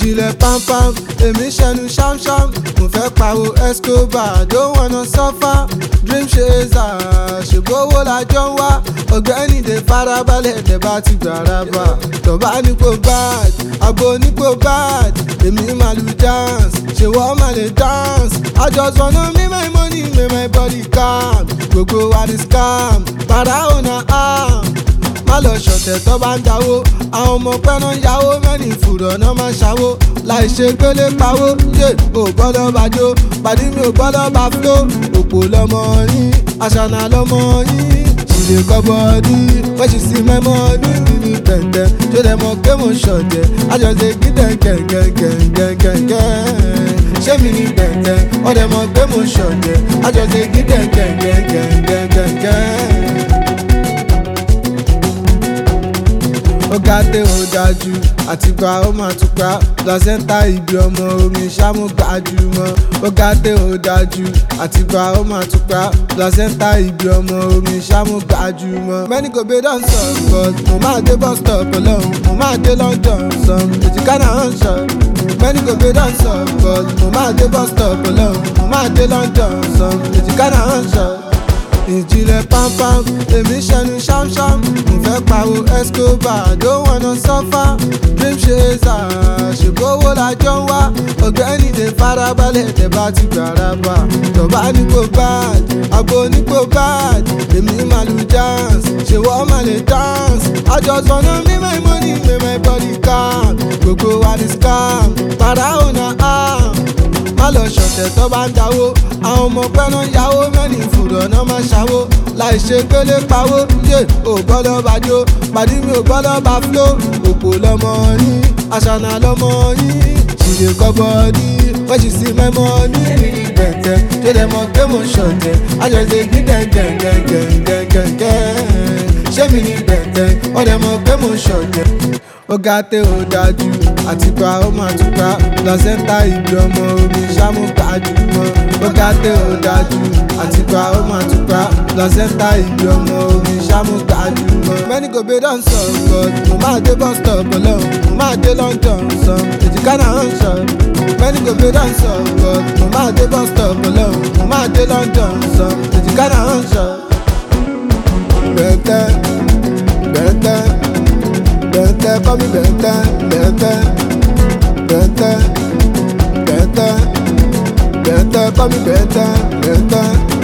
ìjìnlẹ̀ pampam èmi ṣẹnu ṣámṣám mo fẹ́ pariwo escobar don't wanna suffer dream chaser ṣègbówó lájọ ń wá ọ̀gbẹ́ni dè farabalẹ̀ dẹ̀ bá ti gbàrà bá tọ́ba nípò bad abo nípò bad èmi máa lu dance ṣèwọ́ máa lè dance I just wanna make my money make my body calm gbogbo wa ni scam para ọ̀nà arm má lọ ṣọ̀tẹ̀ tó bá ń dáwó àwọn ọmọ pẹ́ràn yàwó mẹ́rin fùrọ̀ náà máa ṣàwó láì ṣe gbélé pawó yé ò gbọ́dọ̀ bá jó pàdé mi ò gbọ́dọ̀ bá fló òpó lọmọ yín àṣànà lọmọ yín ṣìlè kọ́bọ̀ọ́dí wọ́n ṣì sí mẹ́mọ́ ní nínú tẹ̀tẹ̀ ṣó lè mọ pé mo ṣọ̀jẹ̀ àjọṣe gídẹ̀ gẹ̀gẹ̀gẹ̀gẹ̀gẹ̀ ṣé mi ní tẹ̀tẹ̀ wọ́n lè mọ pé mo ṣọ̀jẹ̀ àjọṣe gídẹ̀ gẹ̀gẹ̀gẹ̀gẹ̀gẹ̀. ó ga dé ó dájú àtìgbà ó máa túká placenta ibi ọmọ omi ṣámú gbajúmọ̀ ó ga dé ó dájú àtìgbà ó máa túká placenta ibi ọmọ omi ṣámú gbajúmọ̀. many go be don sọ but mo máa dé bus stop ọlọ́run mo máa dé london sọm èjìká náà ń sọ. many go be don sọ but mo máa dé bus stop ọlọ́run mo máa dé london sọm èjìká náà ń sọ ìjìnlẹ̀ pampam èmi ṣẹnu ṣámṣám mo fẹ́ pariwo escobar don't wanna suffer dream chaser ṣègbówó lájọ ń wá ọ̀gbẹ́ni dè farabalẹ̀ dẹ̀ bá ti gbàrà bá tọ́ba nípò bad abo nípò bad èmi máa lu dance ṣèwọ́ máa lè dance I just wanna make my money make my body calm gbogbo wa ni scam para ọ̀nà arm má lọ ṣọ̀tẹ̀ tó bá ń dáwó àwọn ọmọ pẹ́ràn yàwó mẹ́rin fùrọ̀ náà máa ṣàwó láì ṣe gbélé pawó yé ò gbọ́dọ̀ bá jó pàdé mi ò gbọ́dọ̀ bá fló òpó lọmọ yín àṣànà lọmọ yín ṣìlè kọ́bọ̀ọ́dí wọ́n ṣì sí mẹ́mọ́ ní ìrìn gbẹ̀tẹ̀ tó lè mọ pé mo ṣọ̀tẹ̀ àjọṣe gídẹ̀ gẹ̀gẹ̀gẹ̀gẹ̀gẹ̀ ṣé mi ní gbẹ̀tẹ̀ wọ́n lè mọ pé mo ṣọ̀tẹ̀ ó ga tẹ ó dájú àtìgbà ó máa túká placenta ibi ọmọ omi ṣámú gbajúmọ̀ ó ga tẹ ó dájú àtìgbà ó máa túká placenta ibi ọmọ omi ṣámú gbajúmọ̀. many go be don sọ but mo máa dé bus stop ọlọ́run mo máa dé london sọ èjìká náà ń sọ. many go be don sọ but mo máa dé bus stop ọlọ́run mo máa dé london sọ èjìká náà ń sọ. bẹ̀tẹ̀ bẹ̀tẹ̀ bẹ̀tẹ̀ kọ́ mi bẹ̀tẹ̀ bẹ̀tẹ̀ bẹ̀tẹ̀ bẹ̀tẹ̀ bẹ̀tẹ̀ kọ́ mi bẹ̀tẹ̀ bẹ̀tẹ̀.